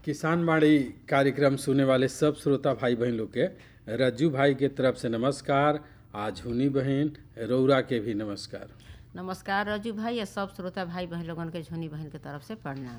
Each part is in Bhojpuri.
किसान बाड़ी कार्यक्रम सुने वाले सब श्रोता भाई बहन लोग के रज्जू भाई के तरफ से नमस्कार आज हुनी बहन रौरा के भी नमस्कार नमस्कार रजू भाई या सब श्रोता भाई बहन लोगन के झुनी बहन के तरफ से प्रणाम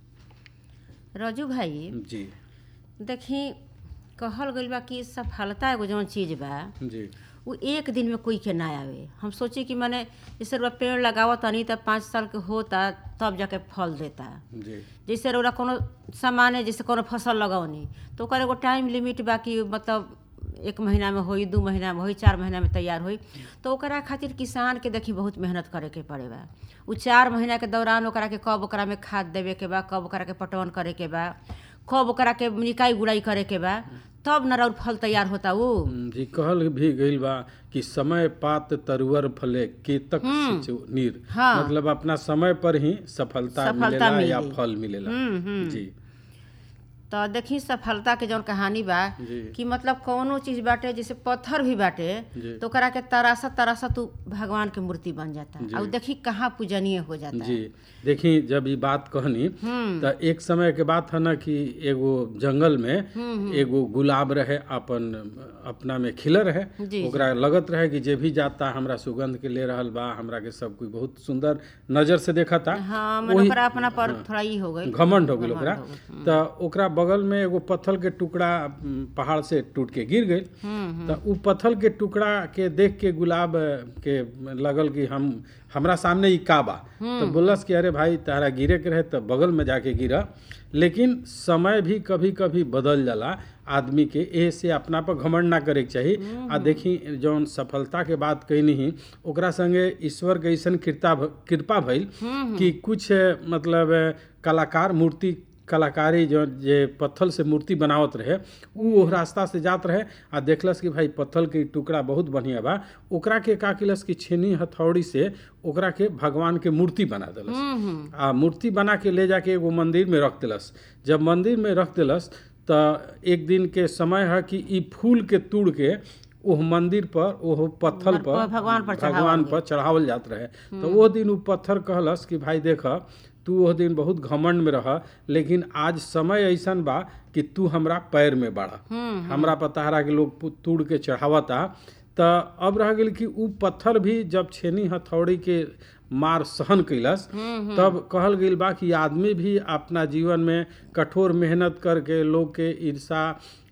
रजू भाई जी देखी कहल गइल बा कि सफलता एगो जौन चीज बा जी वो एक दिन में कोई के ना आवे हम सोची कि मैंने जैसे रउआ पेड़ लगावत तनी तब पाँच साल के होता तब जाके फल देता जी जैसे रउरा कोनो सामान है जैसे कोनो फसल लगौनी तो ओकर एगो टाइम लिमिट बा कि मतलब एक महीना में होई दू महीना में होई चार महीना में तैयार होई तो ओकरा खातिर किसान के देखी बहुत मेहनत करे के पड़े बा उ चार महीना के दौरान ओकरा के कब ओकरा में खाद देवे के बा कब ओकरा के पटवन करे के बा कब ओकरा के निकाई गुड़ाई करे के बा तब न रउर फल तैयार होता उ जी कहल भी गइल बा कि समय पात तरुवर फले केतक सिंचु नीर हाँ। मतलब अपना समय पर ही सफलता, सफलता मिलेला या मिली। फल मिलेला हम्म, हम्म। जी तो देखी सफलता के जौन कहानी बा जी कि मतलब कौनो चीज बाटे जैसे पत्थर भी बाटे जी। तो ओकरा के तरासा तरासा तू भगवान के मूर्ति बन जाता जी। और देखी कहाँ पूजनीय हो जाता जी देखी जब ये बात कहनी हम्म त एक समय के बात है ना कि एगो जंगल में एगो गुलाब रहे अपन अपना में खिलर रहे जी, ओकरा लगत रहे कि जे भी जाता हमरा सुगंध के ले रहल बा हमरा के सब कोई बहुत सुंदर नजर से देखता हाँ मन ओकरा अपना पर थोड़ा ई हो गई घमंड हो गेल ओकरा त ओकरा बगल में एगो पत्थर के टुकड़ा उम, पहाड़ से टूट के गिर गई हम्म त उ पत्थर के टुकड़ा के देख के गुलाब के लगल कि हम हमरा सामने ई का बा तो बोलस कि अरे भाई तारा गिरे के रहे त बगल में जाके गिरा लेकिन समय भी कभी कभी बदल जाला आदमी के एह से अपना पर घमंड ना करे के चाही आ देखी जौन सफलता के बात कैनी ही ओकरा संगे ईश्वर के ऐसन कृपा भ- कृपा भइल कि कुछ मतलब कलाकार मूर्ति कलाकारी जो जे पत्थर से मूर्ति बनावत रहे उ ओह रास्ता से जात रहे आ देखलस कि भाई पत्थर के टुकड़ा बहुत बढ़िया बा ओकरा के का केलस कि छेनी हथौड़ी से ओकरा के भगवान के मूर्ति बना देलस हम्म आ मूर्ति बना के ले जाके एगो मंदिर में रख देलस जब मंदिर में रख देलस त एक दिन के समय है कि ई फूल के तोड़ के ओह मंदिर पर ओह पत्थर पर भगवान पर चढ़ावल भगवान पर चढ़ावल जात रहे तो वो दिन उ पत्थर कहलस कि भाई देख तू ओह दिन बहुत घमंड में रह लेकिन आज समय ऐसन बा कि तू हमरा पैर में बाड़ा हम्म हमरा पताहरा के लोग पु- तोड़ के चढ़ावता त अब रह गेल कि उ पत्थर भी जब छेनी हथौड़ी के मार सहन कैलस तब कहल गेल बा कि आदमी भी अपना जीवन में कठोर मेहनत करके लोग के ईर्षा